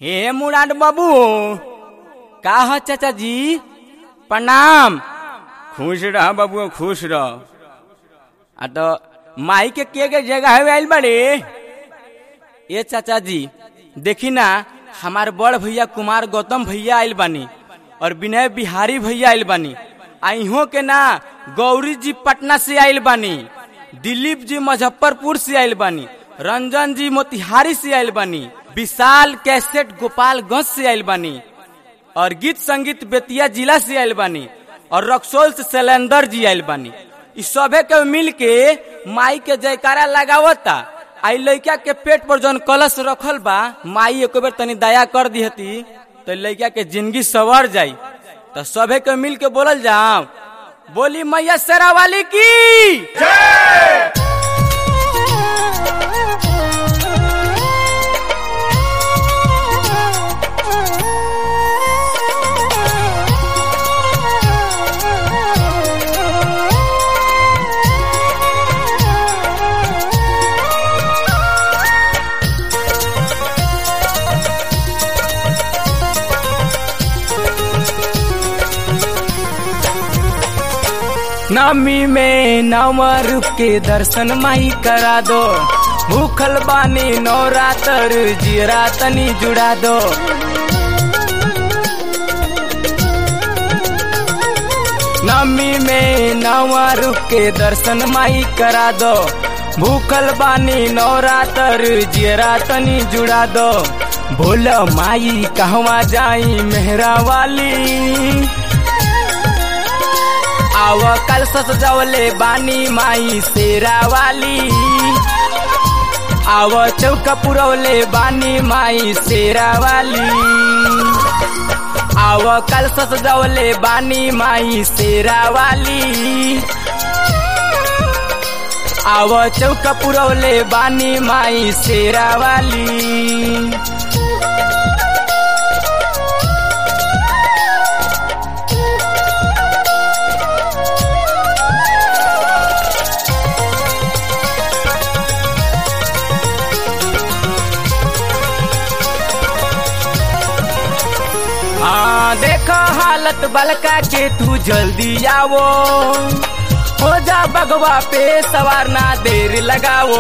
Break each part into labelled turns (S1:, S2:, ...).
S1: हे मुराद बाबू का ह चाचा जी प्रणाम खुश रह बाबू खुश रह आ तो माई के के के जगह है आइल बड़े ये चाचा जी देखी ना हमार बड़ भैया कुमार गौतम भैया आइल बानी और विनय बिहारी भैया आइल बानी आ इहों के ना गौरी जी पटना से आइल बानी दिलीप जी मुजफ्फरपुर से आइल बानी रंजन जी मोतिहारी से आइल बानी विशाल कैसेट गोपालगंज से आइल बानी और गीत संगीत बेतिया जिला से आइल बानी और रक्सोल से शैलेंदर जी आइल बानी इ सभे के मिल के माई के जयकारा लगावता आई लड़का के पेट पर जौन कलश रखल बा माई एक बेर तनी दया कर दिहती तो लड़का के जिंदगी सवर जाई तो सभे के मिल के बोलल जाओ बोली मैया शेरा वाली की नमी में नवा रूप के दर्शन माई करा दो भूखल बानी नवरात्र जीरा तनी जुड़ा दो नमी में नवा रूप के दर्शन माई करा दो भूखल बानी नवरात्र जीरा तनी जुड़ा दो भोल माई कहवा जाई मेहरा वाली आव कल सजवले बानी माई शेरा वाली आव चौक पुरवले बानी माई शेरा वाली आव कल सजवले बानी माई शेरा वाली आव चौक पुरवले बानी माई शेरा वाली हाँ देखो हालत बलका के तू जल्दी आवो हो जा बगवा पे सवार ना देर लगावो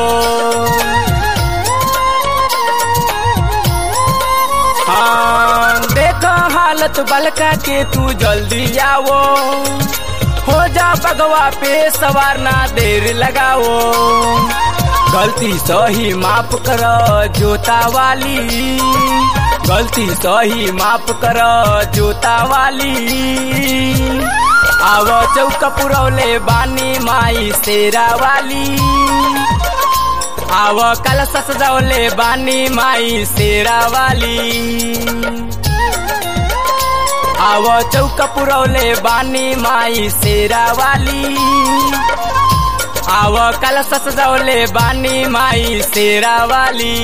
S1: हाँ देखो हालत बलका के तू जल्दी आवो हो जा बगवा पे सवार ना देर लगावो गलती सही माफ कर जोता वाली गलती सही माफ कर जोता वाली आव चौक पुरौले बानी माई शेरा वाली आव कलश सजौले बानी माई शेरा वाली आव चौक पुरौले बानी माई शेरा वाली आव कलश सजौले बानी माई शेरा वाली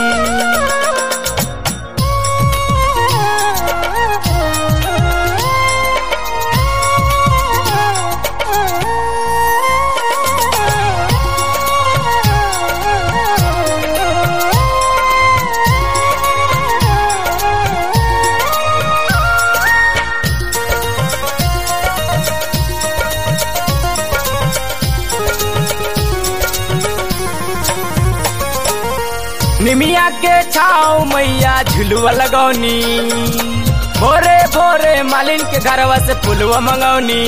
S1: निमिया के छाव मैया झुलुआ लगौनी भोरे भोरे मालिन के घरवा से फुलवा मंगौनी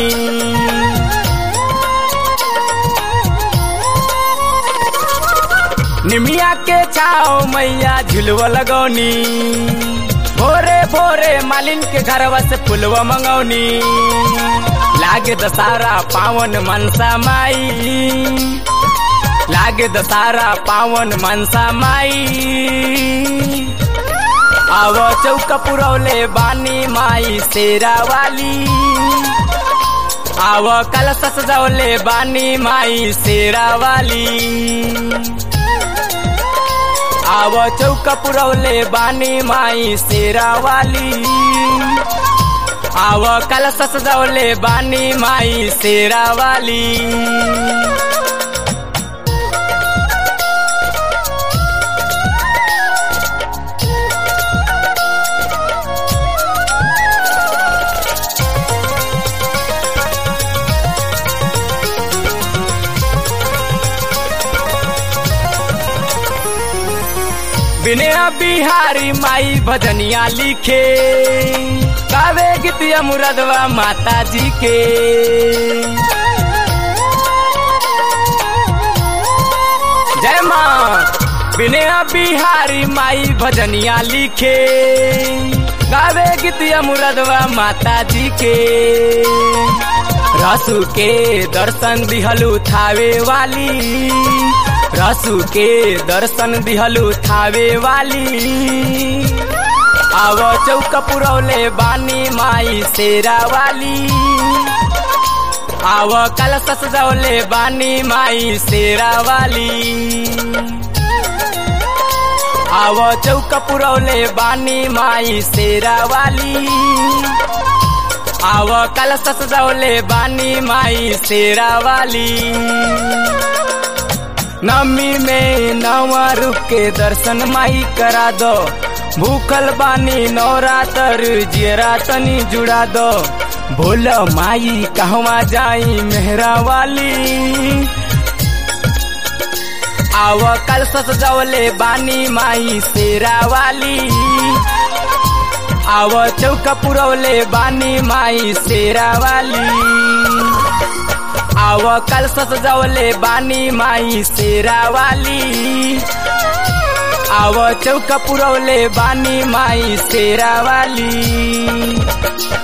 S1: निमिया के छाव मैया झुलुआ लगौनी भोरे भोरे मालिन के घरवा से फुलवा मंगौनी लागे दशहरा पावन मनसा माई लागे दशहरा पावन मनसा माई आव चौक पुरौले बानी माई शेरा वाली आव कलश सजौले बानी माई शेरा वाली आव चौक पुरौले बानी माई शेरा वाली आव कलश सजौले बानी माई शेरा वाली बिहारी माई भजनिया लिखे गावे गीतिया मुरादवा माता जी के जय माँ विनय बिहारी माई भजनिया लिखे गावे गीतिया मुरादवा माता जी के रसू के दर्शन दिहलू थावे वाली रसू के दर्शन दिहलू थावे वाली आव चौक पुरौले बानी माई शेरा वाली आव कलश सजौले बानी माई शेरा वाली आव चौक पुरौले बानी माई शेरा वाली आव कलश सजौले बानी माई शेरा वाली नमी में नवा रूप के दर्शन माई करा दो भूखल बानी नवरातर जियरा तनी जुड़ा दो बोल माई कहवा जाई मेहरा वाली आव कल सजवले बानी माई शेरा वाली आव चौक पुरौले बानी माई शेरा वाली आव कल सजवले बानी माई शेरा वाली आव चौक पुरौले बानी माई शेरा वाली